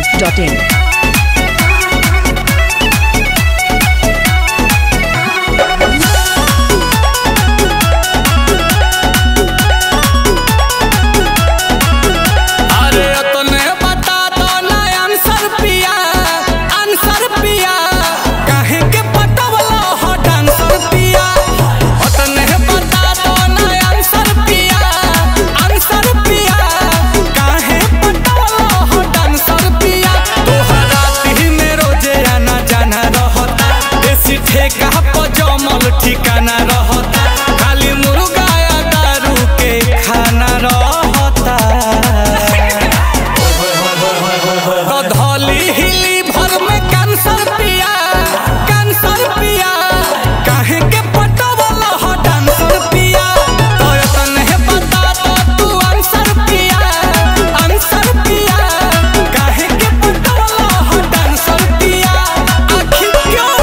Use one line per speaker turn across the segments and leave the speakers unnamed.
masti.in.
अरे तने बता दो ना आंसर पिया आंसर पिया काहे के पटवला हो डांसर पिया तने बता दो ना आंसर पिया आंसर पिया काहे पटवला हो डांसर पिया तोहरा दिल में रोजे आना जाना रहता देसी ठेका पर जमल ठिकाना रहता खाली मुर्गा या दारू के खाना रहता धौली हिली भर में कैंसर पिया कैंसर पिया काहे के पटवला हो डांसर पिया तो तने बता दो तू आंसर पिया आंसर पिया काहे के पटवला हो डांसर पिया आखिर क्यों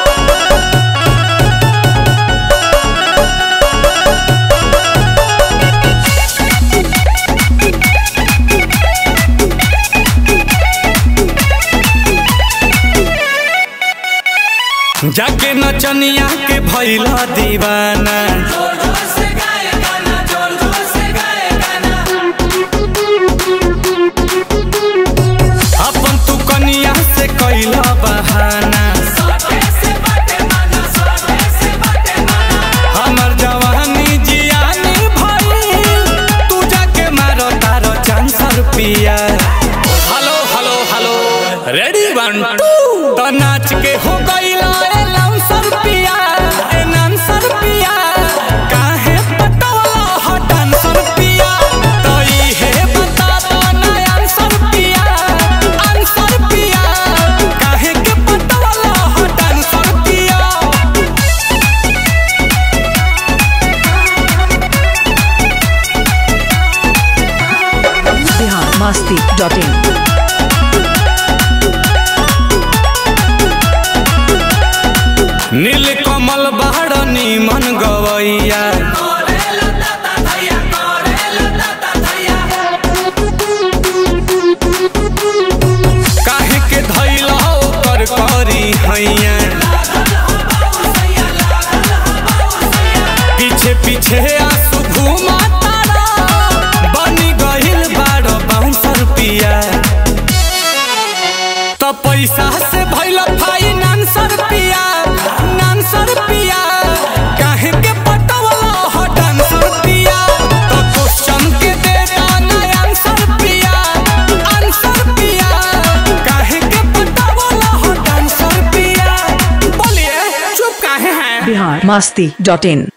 जाके नचनिया के भैला दीवाना अपन तू कनिया से कैला बहाना हमर जवानी जियानी भइल तू जाके मारो तारो चांसर पिया hello hello hello ready one two तो नाच के हो गईला ए लाउंसर पिया ए नांसर पिया काहे पटवला हो डांसर पिया तो ई है बता दो ना आंसर पिया आंसर पिया काहे के पटवला हो डांसर पिया
Bihar masti.in.
नील कमल बाड़नी मन गवैया काहे के धैल कर करी हैया पीछे पीछे आंसू घूमा तारा बनी गहिल बाड़ बाउंसर पिया तो पैसा से भइल फाइनेंसर पिया नानसर पिया काहे के पटवला हो डांसर पिया तो क्वेश्चन के दे दाना आंसर पिया आंसर पिया काहे के पटवला हो डांसर पिया बोलिए चुप काहे हैं
Bihar masti.in.